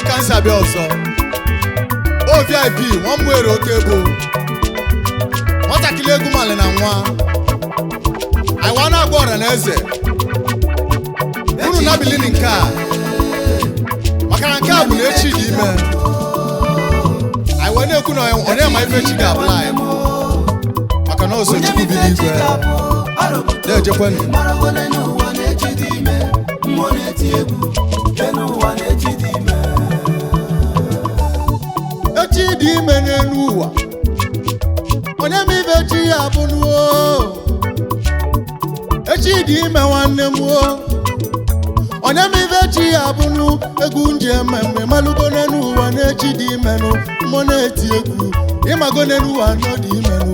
ka m si abịa ọzọ ovip nwa m were oke bụ nwatakịrị egwu mali na nwa aiwa na-agwa ọra na eze unu nabilini nke a maka na nke a bụ na echi dị ime aiwa na-ekwu na ọ na-ema ife chi ga-abụla anyị maka na ọsọ chukwu bi n'igwe na-ejekwenụ echi dị ime n'elu ụwa onye ma ibe chi ya bụ nuo echi dị ime nwanne m o onye ma ibe chi ya bụ nu egwu nji ememme malụgo n'elu ụwa na-echi dị imenụ mmụọ na-eti egwu ịmago n'elu ụwa nọ dị imenụ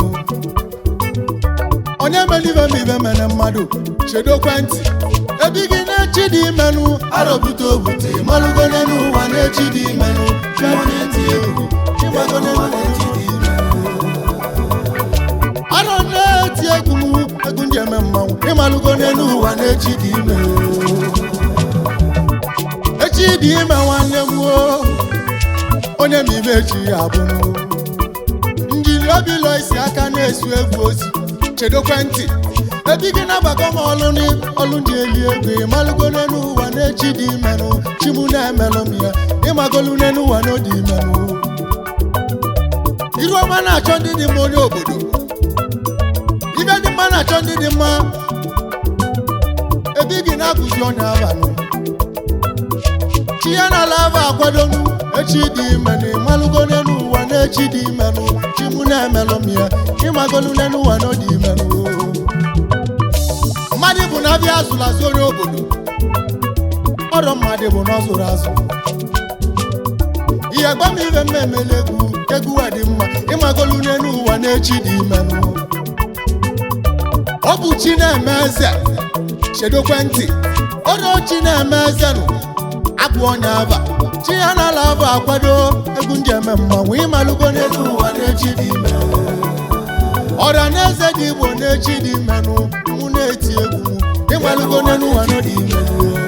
onye mere ibe ma ibe mere mmadụ chedo ekwentị ebi gị na-echi dị imenụ arọbute obute malụgo n'elu ụwa na-echi dị imenụ mmụọ na-eti egwu ịmago n'elu ụwa na-echi dị imenụ arọ na-eti egwu m egwu ndị eme mmanwụ ịmalụgo n'elu ụwa na-echi dị ime echi dị ime nwanne m o onye ma ibe echi ya abụnụ njiri obilo isi aka na-esu egwu ozi chedokwe ntị ebi gị na-agbakọ m ọlụ ni ọlụ ndị eli egwu ịmalụgo n'elu ụwa na-echi dị imenụ chimu na-emelụ m ya ịmagolu n'elu ụwa na odi imenụ iru ọma na-achọ ndị dị mma onye obodo ibe ndị mma na-achọ ndị dị mma ebe gị na-akụzi onye abalị chi ya na ala aba akwadonu echi dị imenụ ịmalụgo n'elu ụwa na echi dị imenụ chi mụ na-emelụ m ya ịmagolu n'elu ụwa na ọ dị imenụ mmadụ bụ na abịa azụrụ azụ onye obodo ọrụ mmadụ bụ na ọ zụrụ azụ ihe gba m ibe mma emela egwu egwu a dị mma ịmagolu n'elu ụwa na echi dị imenụ ọ bụ chi na-eme eze chedokwe ntị onye chi na-eme eze nụ abụ onye aba chi ya na-ala aba akwado egwu ndị eme mmanwụ ịmalụgo n'elu ụwa na-echi dị ime ọrịa na eze dị igbo na-echi dị imenụ mụ na-eti egwu ịmalụgo n'elu ụwa na dị ime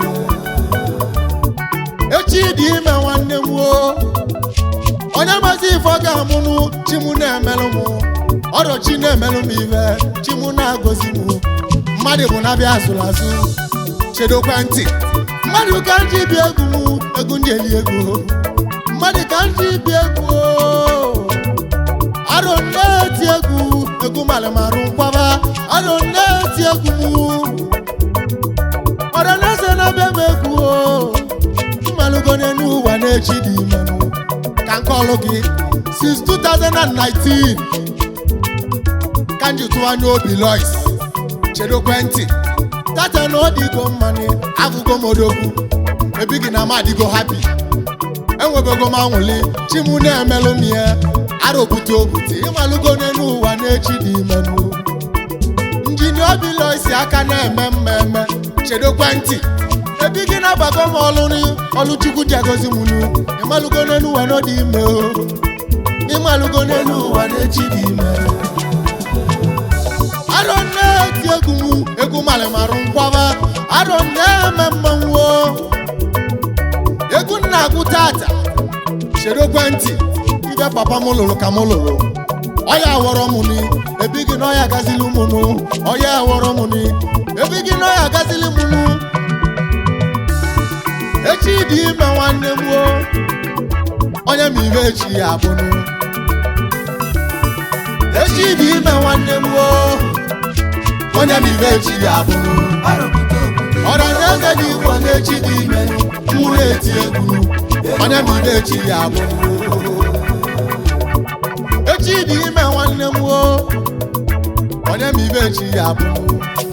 echi dị ime nwanne m o onye mazi ife ọ ga-amụnụ chi mụ na-emelụ m ọrụ chi na-emelụ m ife chi mụ na-agọzi m mmadụ bụ na-abịa azụrụ azụ chedokwe ntị mmadụ ka ndị bi egwu m egwu ndị eli egwu mmadụ ka ndị bi egwu arụ na-eti egwu egwu malịmarụ nkwaba arụ na-eti egwu m ọrụ na-ese na-abịa m egwu mmalụgo n'elu ụwa na-echi dị imenụ ka nke ọlụ gị since 2019 ka nji tụọ anya obi lois chedokwe ntị tata na ọ dịgo mmanụ agụgo m odogwu ebighị na m adịgo hapi enwebego m anwụli chi mụ na-emelụ m ya arụbute obute ịmalụgo n'elu ụwa na-echi dị imenụ njini obi lois aka na-eme mmemme chedokwe ntị ebighị na-agbago m ọlụ ọlụ chukwu ji agozi m nu ịmalụgo n'elu ụwa na ọ dị ime o ịmalụgo n'elu ụwa na-echi dị ime arọ na-eti egwu m egwu malịmarụ nkwaba arọ na-eme mmanwụ o. egwu nna agwụ tata chedokwe ntị ibe papa m lụrụ ka m lụrụ ọya awọrọ m ni ebighị na ọya agazili m nụ ọya awọrọ m ni ebighị na ọya agazili m nụ echi dị ime nwanne m o onye ma ibe echi ya abụnụ echi dị ime nwanne m o onye ma ibe echi ya abụnụ ọra na eze dị igbo na-echi dị ime mụ na-eti egwu onye ma ibe echi ya abụnụ echi dị ime nwanne m o onye ma ibe echi ya abụnụ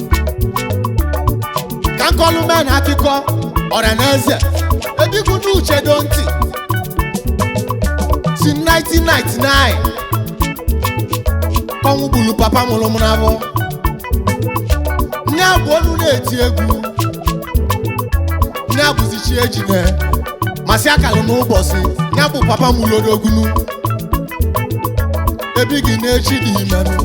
ka nkọlụ mee na akụkọ ọra na eze ebikwu n'uche do ntị si 1999 ọnwụ gburu papa mụrụ m n'afọ nne abụ olu na-eti egwu nne abụzi chi ejine masị akalụ n'ụbọchị ya bụ papa m lodogunu ebighị n'echi dị imenụ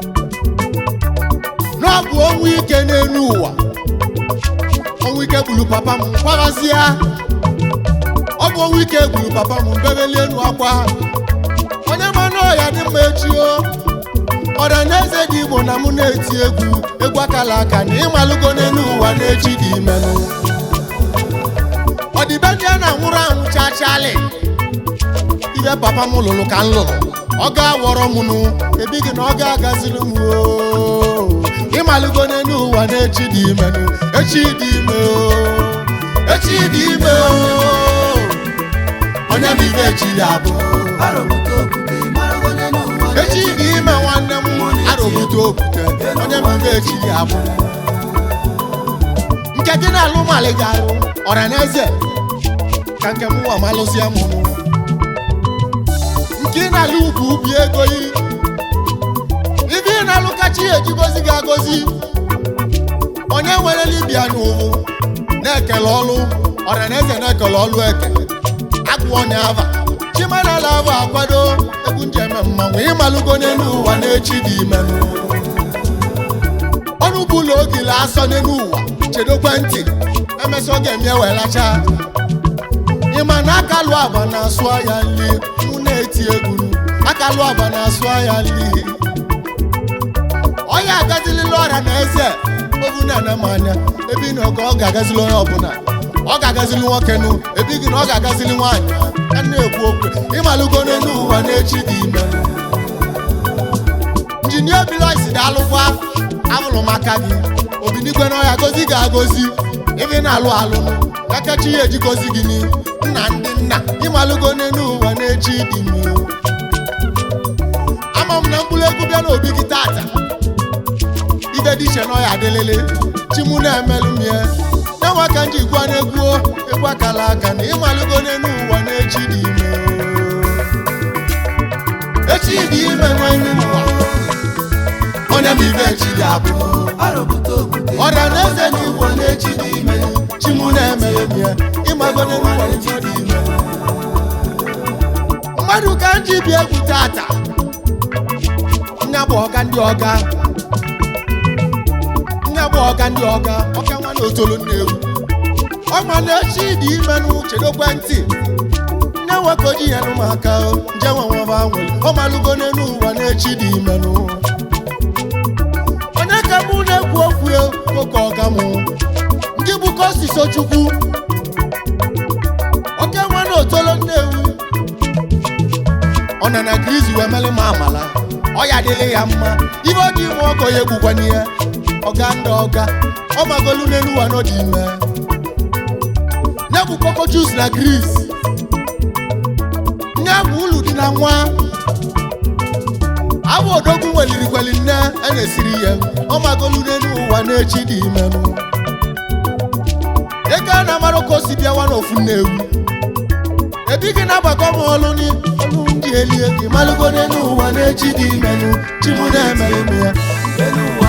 n'ọbụ ọnwụ ike n'elu ụwa ọnwụ ike gburu papa m kwaghazie ọ bụ wike gburu papa m mbeweli enu akwa onye manụ ọya dị mma echi o ọranaeze dị igbo na mụ na-eti egwu egwu akala aka na ịmalụgo n'elu ụwa na-echi dị imenụ ọdịbendị a na-anwụrụ anwụ chachalị ibe papa m lụrụ ka m lụrụ ọ ga-awọrọ m nụ ebighị na ọ ga-agaziri m oo. ịmalụgo n'elu ụwa na-echi dị imenụ echi dị ime o echi dị ime o onye bụ ibe echi ya bụ echi dị ime nwanne m arụbute okwute onye bụ ibe echi ya bụ nke gị na-alụ mali ga-alụ ọra na eze ka nke m ụwa malụzie m nke ị na-alụ ugwu ubi ego yi ibe ị na-alụ kacha ihe ejigozi gị agozi onye nwere libia n'ụwụ na-ekele ọlụ ọra na eze na-ekele ọlụ eke agwụọ na ava chimanala ava akwado egwu njem mmanwụ ịmalụgo n'elu ụwa na-echi dị imenụ ọnụ bụlụ ogile asọ n'elu ụwa chedokwe ntị emesịa ọ ga-eme ewelacha ịma na aka lụ agba na-asụ aya nli mụ na-eti egwu aka lụ agba na-asụ aya nli ọya agazilila ọrịa na eze ogu na-ene m anya ebe ị nọ ka ọ ga-agazili onye ọbụla ọ ga-agazili nwoke nụ ebe gị na ọ ga-agazili nwaanyị ka m na-ekwu okwu ịmalụgo n'elu ụwa na-echi dị ime injinia biloisi daalụkwa abụrụ maka gị obinigwe na ọya gozi ga-agozi ebe ị na-alụ alụ kakachi ya ejigozi gị ni nna ndị nna ịmalụgo n'elu ụwa na-echi dị ime ama m na mkpụrụ egwu bịa n'obi gị tata ibe dị iche na ọya adịlịlị chimu na-emelụ m ya na-enwe ka nji gwa na-egwu egwu akala aka na ịmalụgo n'elu ụwa na-echi dị ime echi dị ime nwanne ụwa onye bụ ibe echi dị abụ ọrịa na eze na igbo na-echi dị ime chimu na-emere m ya ịmago n'elu ụwa na-echi dị ime mmadụ ka m ji bịa egwu tata nya bụ ọga ndị ọga nya bụ ọga ndị ọga ọka nwa na otolo nnewu ọma na-echi dị ime n'uche n'ekwentị nne nwoke oji ya n'ụmụaka nje nwe nwaba nwere ọ malụgo n'elu ụwa na-echi dị ime nụ onye ka mụ na-ekwu okwu ya nwoke ọga mụ nke bụ kosiso chukwu oke nwa na otolo nnewu ọ na na grizi wee melụ m amala ọ ya adịghị ya mma ibe ọ dị ime ọgọ ya egbukwana ihe ọga ndị ọga ọ magolu n'elu ụwa n'ọdị ime nye bụ koko jus na gris nye bụ ulu dị na nwa abụ odogwu welirikweli nne a na-esiri ihe ọ magolu n'elu ụwa na-echi dị imenụ ego a na-amara ka o si bịawa n'ofu nnewu ebighị na-agbakọ m ọlụ ni ọlụ ndị elie gị malụgo n'elu ụwa na-echi dị imenụ chimu na-emere m ya